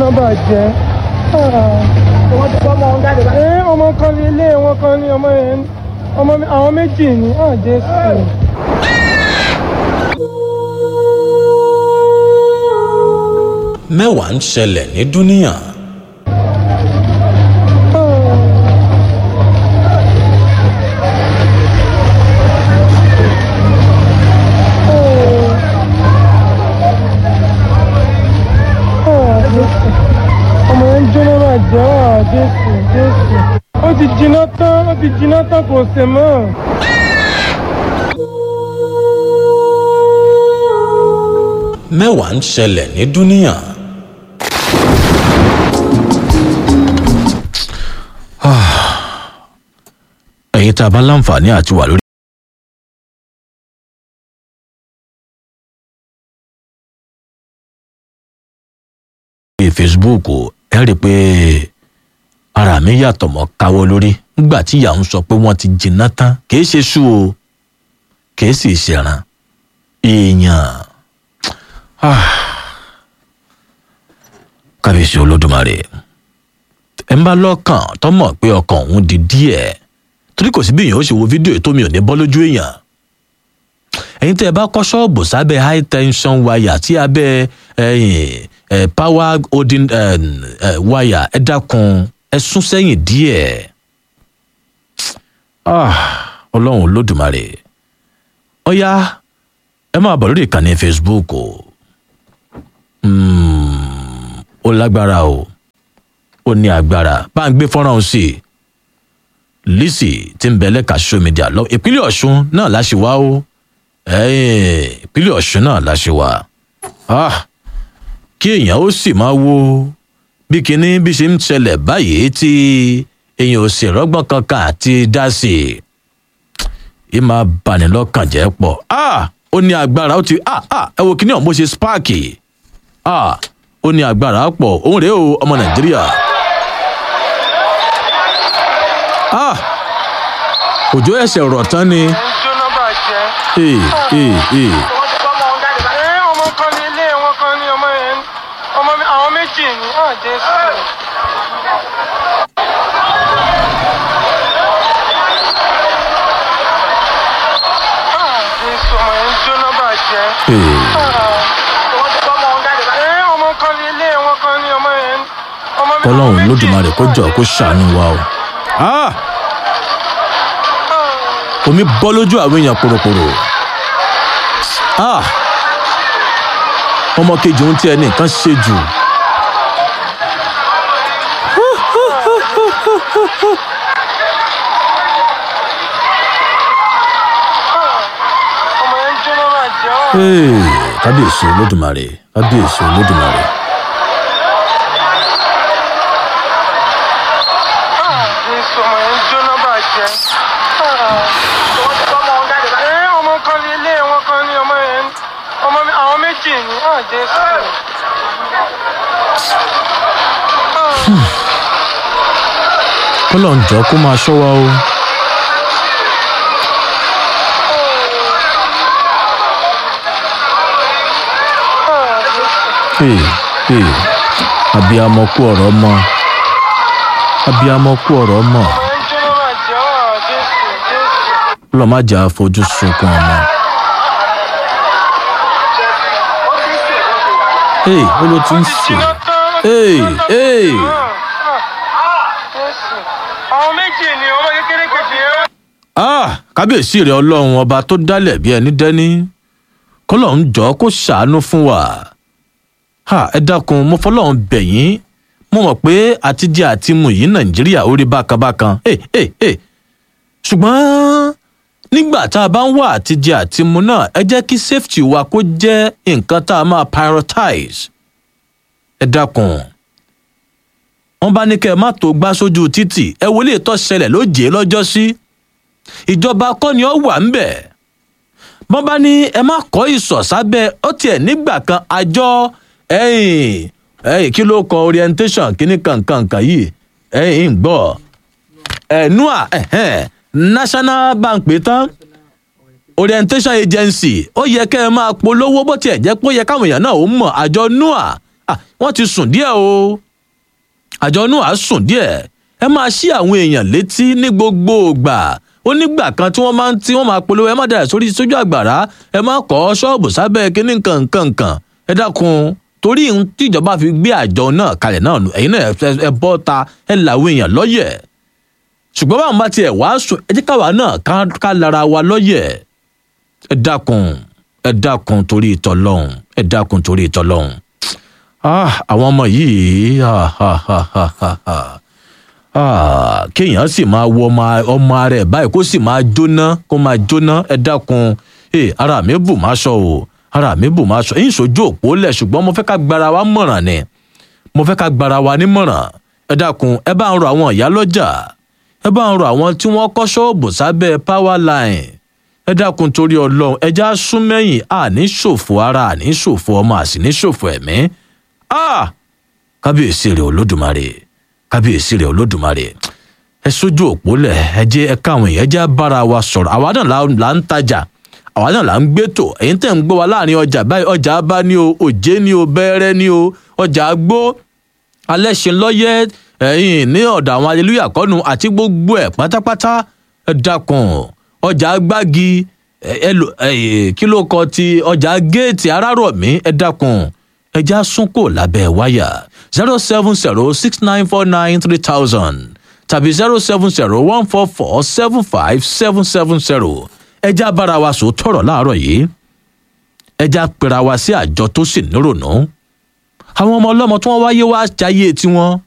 bàjẹ́. wọ́n ti fọ́mọ ọ̀hún jáde báyìí. ẹ ọmọ kan ní ilé wọn kan ní ọmọ yẹn ọmọ mi- àwọn méjì ní hàn jésù. mẹ́wàá ń ṣẹlẹ̀ ní dúníà ọmọ yẹn ń jóná bàjẹ́ hàn jésù jésù. ó ti jiná tán ó ti jiná tán kò sè mọ́. mẹ́wàá ń ṣẹlẹ̀ ní dúníà. ẹ̀yin tá a bá láǹfààní àti wà lórí. lórí facebook ẹ rí i pé ara mi yàtọ̀ mọ́ káwọ́ lórí nígbà tí ìyá ń sọ pé wọ́n ti jìnnà tán kì í ṣe sú o kì í sì ṣẹ̀ràn èèyàn kábíyèsí olódùmarè ẹ ń bá lọ́kàn tó mọ̀ pé ọkàn òun di díẹ̀ torí kò sí bí èèyàn ó ṣe wo fídíò ètò mi ò ní bọ́ lójú èèyàn ẹ̀yin tẹ́ ẹ bá kọ́ ṣọ́ọ̀bù sábẹ́ high tension wire tí abẹ́ ẹ̀yìn ẹ̀ power holding ẹ̀ ẹ̀ wire ẹ dákun ẹ sún sẹ́yìn díẹ̀ Ah, ọlọ́run olódùmarè ọ̀ya ẹ máa bọ̀ lórí ìkànnì facebook o Mm, ó lágbára o ó ní agbára bá ń gbé fọ́nrán òun sí i lisi tí ń bẹ lẹ́ka social media lọ ìpínlẹ̀ ọ̀ṣun náà láṣẹ wá o ẹ̀ẹ́n, ìpínlẹ̀ ọ̀ṣun náà láṣẹ wá Ah, kí èèyàn ó sì máa wo bí kinní bí ṣe ń ṣẹlẹ̀ báyìí tí èèyàn ò sì rọ́gbọ́n kankan àti dá sí i ì máa bani lọ́kàn jẹ́ pọ̀ Ah, ó ní agbára ó ti ah, ah, ẹ wo kinní ọ̀hún bó ṣe sparky ah ó ní agbára pọ̀ òun rèé o ọmọ nàìjíríà ah òjò ẹsẹ̀ rọ̀ tán ni ń jóná bàjẹ́. ee ee ee wọ́n ti fọ́mọ ọ̀hún jáde báyìí. ẹ ọmọ kan ní ilé wọn kan ní ọmọ yẹn ọmọ mi- àwọn méjì ní hàn jésù. Ah, jésù ọmọ yẹn ń jóná bàjẹ́. ee wọ́n ti fọ́mọ ọ̀hún jáde báyìí. ẹ ọmọ kan ní ilé wọn kan ní ọmọ yẹn ọmọ mi- àwọn kọlọ́run méjì lódùmarè ní kó hàn jọ kó Jésù. ṣàánú wa o ah omi bọ́ lójú àwọn èèyàn pòròpòrò ah ọmọ kejì ohun tí ẹnì kan ṣe jù ọmọ yẹn ń jóná bàjẹ́. ee kábíyèsí olódùmarè kábíyèsí olódùmarè Ah, jésù ọmọ yẹn ń jóná bàjẹ́. Ah. wọ́n ti fọ́mọ ọ̀hún jáde báyìí. ẹ ọmọ kan ní ilé wọn kan ní ọmọ yẹn ọmọ mi- àwọn méjì ní hàn jésù. kọlọ́run jọ kó máa ṣọ́ wa o. ee ee abiyamọ kú ọ̀rọ̀ mọ́ abiyamọ kú ọ̀rọ̀ mọ́ ọmọ yẹn ń jóná bàjẹ́. Ah, jésù jésù. lọ́ọ́ má jà fojú sunkún ọmọ. ee ó ló ti ń sè jiná tán. ee ee jésù àwọn méjì ní ọmọ kékeré kejì yẹn. ah kábíyèsí rẹ ọlọ́run ọba tó dálẹ̀ bí ẹni dẹ́ni kọ́lọ́run jọ kó ṣàánú fún wa ha ẹ dákun mo fọlọ́run bẹ̀ yín mo mọ̀ pé àtijọ́ àti mu yìí nàìjíríà ó rí bákanbákan Eh, eh, eh. ṣùgbọ́n nígbà tá a bá ń wá àtijọ́ àti mu náà ẹ jẹ́ kí safety wa kó jẹ́ nǹkan tá a máa prioritize ẹ dákun wọn bá ní kẹ́ ẹ má tó gbá sójú títì ẹ wọlé tó ṣẹlẹ̀ lójé lọ́jọ́ sí ìjọba kọ́ ni ó wà ń bẹ̀ wọ́n bá ní ẹ má kọ́ ìsọ̀ sábẹ́ ó tiẹ̀ nígbà kan àjọ ẹ̀yìn ẹ̀yìn kí ló kọ orientation kíní kankankan yìí ẹ̀yìn ń gbọ́ ẹ̀ nua ẹ̀hẹ́n national bank pé tán orientation agency ó yẹ kẹ́ ẹ máa polówó bó tiẹ̀ jẹ́ pé ó yẹ káwọn èèyàn náà ó mọ̀ àjọ nua ah, wọ́n ti sùn díẹ̀ o àjọ inú àá sùn díẹ̀ ẹ máa ṣí àwọn èèyàn létí ní gbogbo ìgbà ó nígbà kan tí wọ́n máa ń tí wọ́n máa polówó ẹ má dàrẹ̀ sórí sójú àgbàrá ẹ má kọ́ ṣọ́ọ̀bù sábẹ́ kínní nǹkan ẹ dákun torí ohun tí ìjọba fi gbé àjọ náà kalẹ̀ náà nù ẹ̀yin náà ẹ- ẹ bọ́ ta ẹ làwọn èèyàn lọ́yẹ̀ ṣùgbọ́n báwọn bá tiẹ̀ wá sùn ẹ jẹ́ káwa náà ká- ká lára wa lọ́yẹ̀ ẹ dákun ẹ dákun torí ìtọ́lọ́hún ẹ dákun torí ìtọ́lọ́hún ah àwọn ọmọ yìí ah, ah, ah, ah, ah, ah. Ah, kéèyàn sì máa wọ ọmọ ọmọ rẹ̀ báyìí kó sì máa jóná kó máa jóná ẹ dákun ẹ ara mi bù má sọ o ara mi bù má sọ èyí sojú òpó lẹ̀ ṣùgbọ́n mo fẹ́ ká gbára wa mọ̀ràn ni mo fẹ́ ká gbára wa nímọ̀ràn ẹ dákun ẹ bá ń rọ àwọn ìyá lọ́jà ẹ bá ń rọ àwọn tí wọ́n kọ́ ṣọ́ọ̀bù sábẹ́ power line ẹ dákun torí ọlọ́run ẹja sún mẹ́yìn àní ṣòfò ara àní ṣòfò ọmọ àsìní ṣòfò ẹ̀mí ah kábíyèsí rẹ olódùmarè kábíyèsí rẹ olódùmarè ẹ sójú òpó lẹ ẹ jẹ ẹ káwọn èèyàn já bára wa sọ̀rọ̀ àwa náà là là ń tajà àwa náà là ń gbétò ẹ̀yin tẹ́ ń gbọ́ wa láàrin ọjà báyìí ọjà bá ní o òjé ní o bẹ́ẹ̀rẹ́ ní o ọjà gbó alẹ́sìn lọ́yẹ́ ẹ̀yìn ní ọ̀dọ̀ àwọn aleluya kọ́nu àti gbogbo ẹ̀ pátápátá ẹ dákun ọjà gbági ẹ ẹ lò ẹ kí ló kọ ti ọjà géètì arárọ̀mí ẹ dákun ẹja súnkò lábẹ́ wáyà zero seven zero six nine four nine three thousand tàbí zero seven zero one four four seven five seven seven zero ẹja bára wa sọ tọrọ láàárọ̀ yìí ẹja pera wa sí àjọ tó sì nírònú àwọn ọmọ ọlọ́mọ tí wọ́n wáyé wá jayé tiwọn